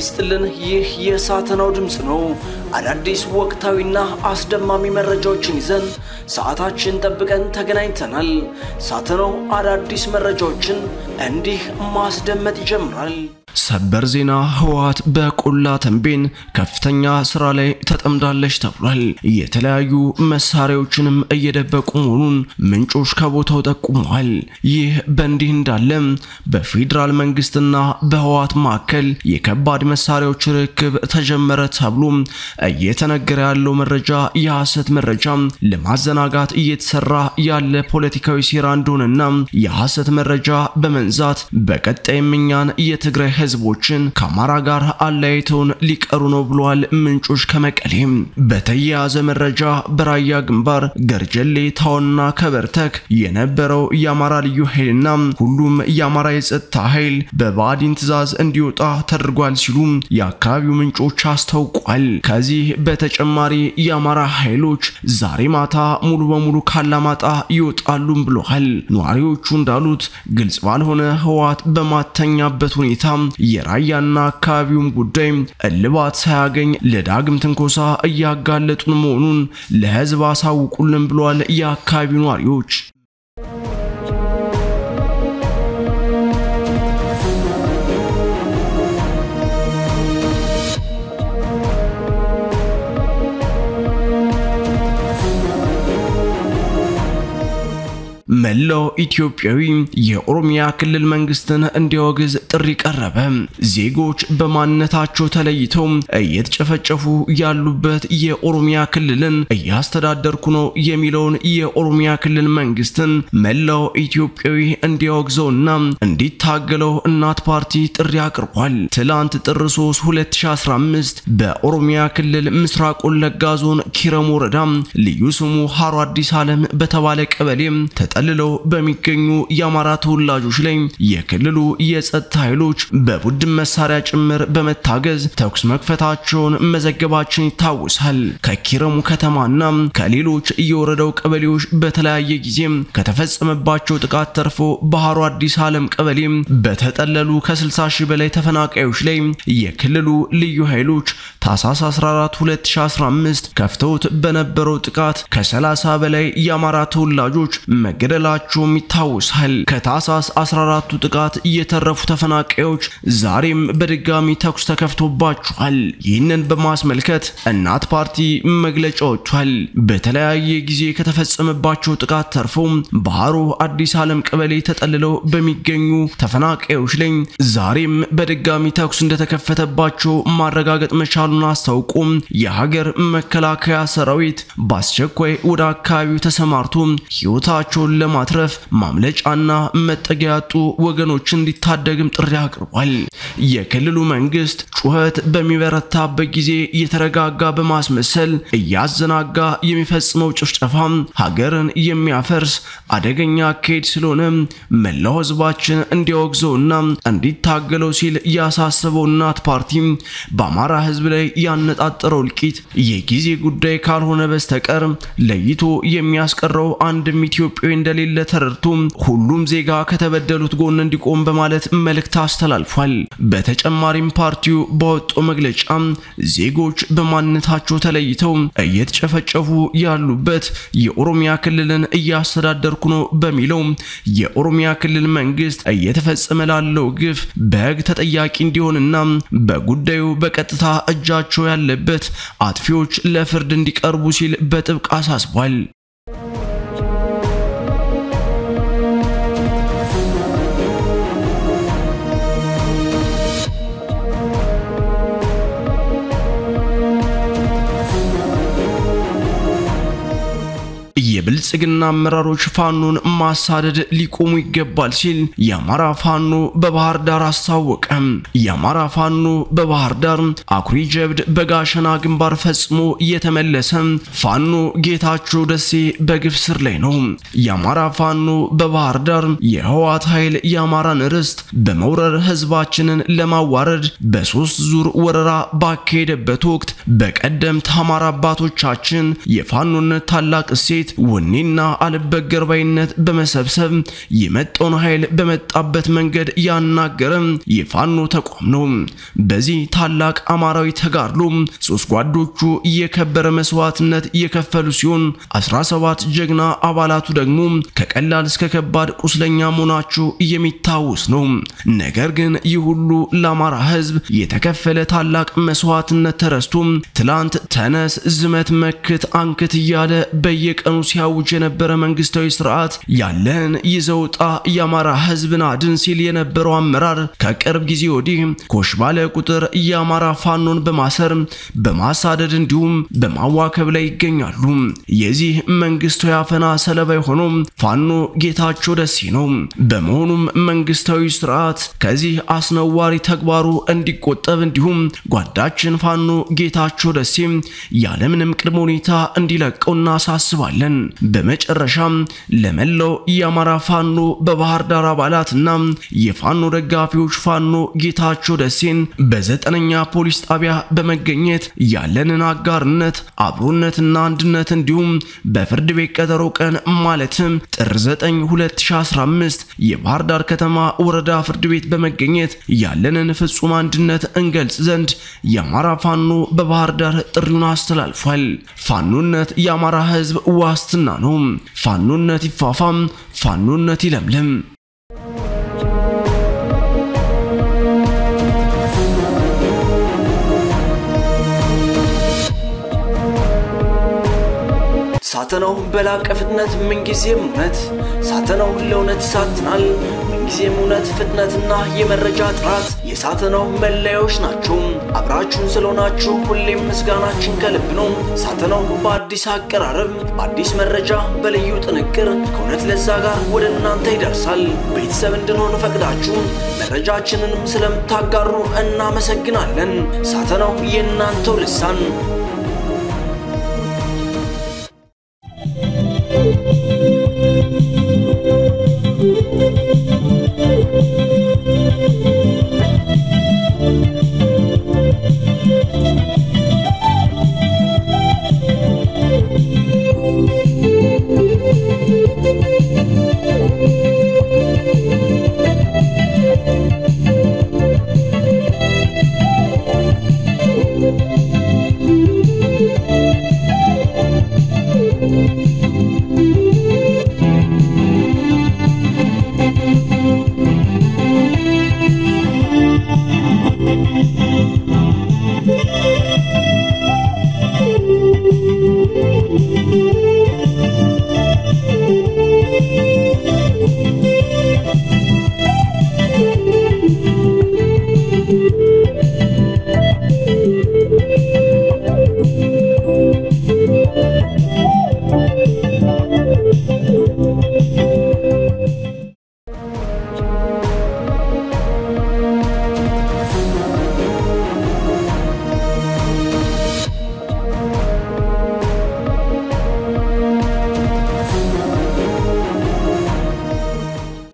ይስጥልን። ይህ የሳተናው ድምፅ ነው። አዳዲስ ወቅታዊና አስደማሚ መረጃዎችን ይዘን ሰዓታችን ጠብቀን ተገናኝተናል። ሳተናው አዳዲስ መረጃዎችን እንዲህ ማስደመጥ ይጀምራል። ሰበር ዜና ህወሓት በቆላ ተንቤን ከፍተኛ ስራ ላይ ተጠምዳለች ተብሏል። የተለያዩ መሳሪያዎችንም እየደበቁ መሆኑን ምንጮች ከቦታው ጠቁመዋል። ይህ በእንዲህ እንዳለ በፌዴራል መንግስትና በህወሓት መካከል የከባድ መሳሪያዎች ርክብ ተጀመረ ተብሎ እየተነገረ ያለው መረጃ የሐሰት መረጃ ለማዘናጋት እየተሰራ ያለ ፖለቲካዊ ሴራ እንደሆነና የሐሰት መረጃ በመንዛት በቀጣይም እኛን የትግራይ ህዝቦችን ከአማራ ጋር አለያይተውን ሊቀሩ ነው ብለዋል ምንጮች ከመቀሌም። በተያያዘ መረጃ በራያ ግንባር ገርጀሌ፣ ታውና ከበርተክ የነበረው የአማራ ልዩ ኃይልና ሁሉም የአማራ የጸጥታ ኃይል በብአዴን ትዕዛዝ እንዲወጣ ተደርጓል ሲሉ የአካባቢው ምንጮች አስታውቋል። ከዚህ በተጨማሪ የአማራ ኃይሎች ዛሬ ማታ ሙሉ በሙሉ ካላማጣ ይወጣሉም ብለዋል። ነዋሪዎቹ እንዳሉት ግልጽ ባልሆነ ህወሓት በማተኛበት ሁኔታ የራያና አካባቢውም ጉዳይ እልባት ሳያገኝ ለዳግም ትንኮሳ እያጋለጡን መሆኑን ለህዝብ አሳውቁልን ብሏል የአካባቢው ነዋሪዎች። መላው ኢትዮጵያዊ የኦሮሚያ ክልል መንግስትን እንዲያወግዝ ጥሪ ቀረበ። ዜጎች በማንነታቸው ተለይተው እየተጨፈጨፉ ያሉበት የኦሮሚያ ክልልን እያስተዳደርኩ ነው የሚለውን የኦሮሚያ ክልል መንግስትን መላው ኢትዮጵያዊ እንዲያወግዘውና እንዲታገለው እናት ፓርቲ ጥሪ አቅርቧል። ትላንት ጥር 3 2015 በኦሮሚያ ክልል ምስራቅ ወለጋ ዞን ኪረም ወረዳ ልዩ ስሙ ሃሮ አዲስ ዓለም በተባለ ቀበሌ ተጠልለው በሚገኙ የአማራ ተወላጆች ላይ የክልሉ የጸጥታ ኃይሎች በቡድን መሳሪያ ጭምር በመታገዝ ተኩስ መክፈታቸውን መዘገባችን ይታወሳል። ከኪረሙ ከተማና ከሌሎች የወረዳው ቀበሌዎች በተለያየ ጊዜ ከተፈጸመባቸው ጥቃት ተርፎ ባህሩ አዲስ ዓለም ቀበሌ በተጠለሉ ከ60 ሺህ በላይ ተፈናቃዮች ላይ የክልሉ ልዩ ኃይሎች ታህሳስ 14 2015 ከፍተውት በነበረው ጥቃት ከ30 በላይ የአማራ ተወላጆች መገደላቸውም ይታወሳል። ከታህሳስ 14ቱ ጥቃት የተረፉ ተፈናቃዮች ዛሬም በድጋሚ ተኩስ ተከፍቶባቸዋል። ይህንን በማስመልከት እናት ፓርቲ መግለጫ ወጥቷል። በተለያየ ጊዜ ከተፈጸመባቸው ጥቃት ተርፈው ባህሩ አዲስ ዓለም ቀበሌ ተጠልለው በሚገኙ ተፈናቃዮች ላይ ዛሬም በድጋሚ ተኩስ እንደተከፈተባቸው ማረጋገጥ መቻሉን አስታውቆ የሀገር መከላከያ ሰራዊት በአስቸኳይ ወደ አካባቢው ተሰማርቶ ሕይወታቸውን ለማትረፍ ማምለጫና መጠጊያ ያጡ ወገኖች እንዲታደግም ጥሪ አቅርቧል። የክልሉ መንግስት ጩኸት በሚበረታበት ጊዜ የተረጋጋ በማስመሰል እያዘናጋ የሚፈጽመው ጭፍጨፋ ሀገርን የሚያፈርስ አደገኛ አካሄድ ስለሆነ መላው ህዝባችን እንዲያወግዘውና እንዲታገለው ሲል ያሳሰበው እናት ፓርቲ በአማራ ህዝብ ላይ ያነጣጠረው እልቂት የጊዜ ጉዳይ ካልሆነ በስተቀር ለይቶ የሚያስቀረው አንድም ኢትዮጵያዊ እንደሌለ ተረድቶ ሁሉም ዜጋ ከተበደሉት ጎን እንዲቆም በማለት መልእክት አስተላልፏል። በተጨማሪም ፓርቲው ባወጣው መግለጫ ዜጎች በማንነታቸው ተለይተው እየተጨፈጨፉ ያሉበት የኦሮሚያ ክልልን እያስተዳደርኩ ነው በሚለው የኦሮሚያ ክልል መንግስት እየተፈጸመ ላለው ግፍ በህግ ተጠያቂ እንዲሆንና በጉዳዩ በቀጥታ እጃቸው ያለበት አጥፊዎች ለፍርድ እንዲቀርቡ ሲል በጥብቅ አሳስቧል። የብልጽግና አመራሮች ፋኖን ማሳደድ ሊቆሙ ይገባል ሲል የአማራ ፋኖ በባህር ዳር አስታወቀ። የአማራ ፋኖ በባህር ዳር አኩሪ ጀብድ በጋሸና ግንባር ፈጽሞ እየተመለሰ ፋኖ ጌታቸው ደሴ በግፍ ስር ላይ ነው። የአማራ ፋኖ በባህር ዳር የህወሓት ኃይል የአማራን ርስት በመውረር ህዝባችንን ለማዋረድ በሶስት ዙር ወረራ ባካሄደበት ወቅት በቀደምት አማራ አባቶቻችን የፋኖነት ታላቅ እሴት ወኔን ወኔና አልበገር ባይነት በመሰብሰብ የመጣውን ኃይል በመጣበት መንገድ ያናገረ የፋኖ ተቋም ነው። በዚህ ታላቅ አማራዊ ተጋድሎ ሶስት ጓዶቹ የከበረ መስዋዕትነት የከፈሉ ሲሆን 17 ጀግና አባላቱ ደግሞ ከቀላል እስከ ከባድ ቁስለኛ መሆናቸው የሚታወስ ነው። ነገር ግን ይህ ሁሉ ለአማራ ሕዝብ የተከፈለ ታላቅ መስዋዕትነት ተረስቶ ትላንት ተነስ፣ ዝመት፣ መክት፣ አንክት እያለ በየቀኑ ሲያውጅ የነበረ መንግስታዊ ስርዓት ያለን ይዘውጣ የአማራ ሕዝብን አድን ሲል የነበረው አመራር ከቅርብ ጊዜ ወዲህ ኮሽ ባለ ቁጥር የአማራ ፋኖን በማሰር በማሳደድ እንዲሁም በማዋከብ ላይ ይገኛሉ። የዚህ መንግስታዊ አፈና ሰለባ የሆነው ፋኖ ጌታቸው ደሴ ነው። በመሆኑም መንግስታዊ ስርዓት ከዚህ አስነዋሪ ተግባሩ እንዲቆጠብ እንዲሁም ጓዳችን ፋኖ ጌታቸው ደሴ ያለምንም ቅድመ ሁኔታ እንዲለቀው እናሳስባለን። በመጨረሻም ለመላው የአማራ ፋኖ በባህር ዳር አባላትና የፋኖ ደጋፊዎች ፋኖ ጌታቸው ደሴን በዘጠነኛ ፖሊስ ጣቢያ በመገኘት ያለንን አጋርነት አብሮነትና አንድነት እንዲሁም በፍርድ ቤት ቀጠሮ ቀን ማለትም ጥር 9 2015 የባህር ዳር ከተማ ወረዳ ፍርድ ቤት በመገኘት ያለንን ፍጹም አንድነት እንገልጽ ዘንድ የአማራ ፋኖ በባህር ዳር ጥሪውን አስተላልፏል። ፋኖነት የአማራ ሕዝብ ዋስትና ነው። ፋኖነት ይፋፋም፣ ፋኖነት ይለምልም። ሳተናው በላቀ ፍጥነት ምንጊዜም እውነት ሳተናው ለእውነት ይሳትናል። ምንጊዜም እውነት፣ ፍጥነትና የመረጃ ጥራት የሳተናው መለያዎች ናቸው። አብራችሁን ስለሆናችሁ ሁሌም ምስጋናችን ከልብ ነው። ሳተናው በአዲስ አቀራረብ፣ በአዲስ መረጃ፣ በልዩ ጥንቅር ከእውነት ለዛ ጋር ወደ እናንተ ይደርሳል። ቤተሰብ እንድንሆን ፈቅዳችሁ መረጃችንንም ስለምታጋሩ እናመሰግናለን። ሳተናው የእናንተው ልሳን